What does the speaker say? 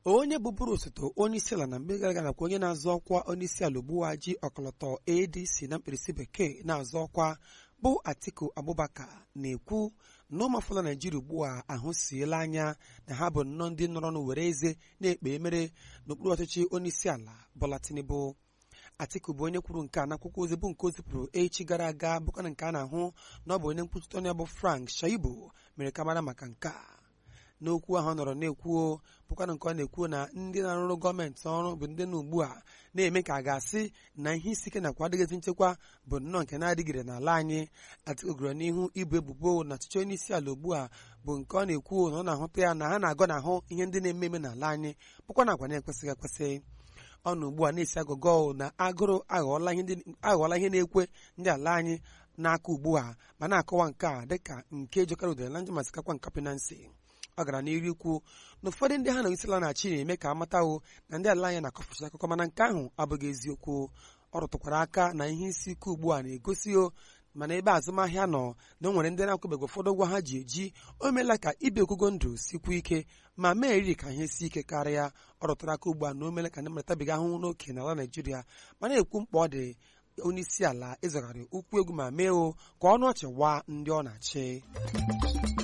onye bụbụrụ osote onye isi ala na mgbe gara aga nakwa onye na-azọ ọkwa onye isi ala Ogbuaji ọkọlọtọ ADC na mkpirisi bekee na-azọ ọkwa bụ Atiku Abubakar na-ekwu na ụmụafọla Naijiria ugbu a ahụsiela anya na ha bụ nnọọ ndị nọrọ n'were eze na-ekpe emere n'okpuru ọchịchị onye isi ala Bola Tinubu Atiku bụ onye kwuru nke a n'akwụkwọ ozi bụ nke o zipụrụ echi gara aga bụkwana nke a na-ahụ na ọ bụ onye nkwuchite onye bụ Frank Shaibu mere ka mara maka nke a n'okwu ahụ ọ nọrọ na-ekwuo bụkwana nke ọ na-ekwu na ndị na-arụrụ gọọmenti ọrụ bụ ndị na ugbu a na-eme ka a ga-asị na ihe isi ike nakwa adịghịzi nchekwa bụ nnọọ nke na-adịgide n'ala anyị Atiku gụrụ n'ihu ibu ebubo na ọchịchị onye isi ala ugbu a bụ nke ọ na-ekwu na ọ na-ahụta ya na ha na-agọ n'ahụ ihe ndị na-eme eme n'ala anyị bụkwa na agwa na-ekwesịghị ekwesị ọ nọ ugbu a na-esi agụgọ na agụrụ aghọọla ihe na-ekwe ndị ala anyị n'aka ugbu a ma na-akọwa nke a dịka nke jọkara udere na njọ ma sikakwa nkapị na nsị ọ gara n'iru ikwu na ụfọdụ ndị ha na isila na-achị na-eme ka amatawo na ndị ala anyị na-akọfụchi akụkọ mana nke ahụ abụghị eziokwu ọ rụtụkwara aka na ihe isi ike ugbu a na-egosi o mana ebe azụmahịa nọ na o nwere ndị na-akwụbeghị ụfọdụ ụgwọ ha ji eji o meela ka ibi ogogo ndụ sikwu ike ma mee eriri ka ihe si ike karịa ọ rụtara aka ugbu a na o meela ka ndị mmeretabiga ahụhụ n'oke n'ala Naijiria ma na-ekwu mkpa ọ dị onye isi ala ịzọgharị ụkwụ egwu ma mee o ka ọnụ ọchị waa ndị ọ na-achị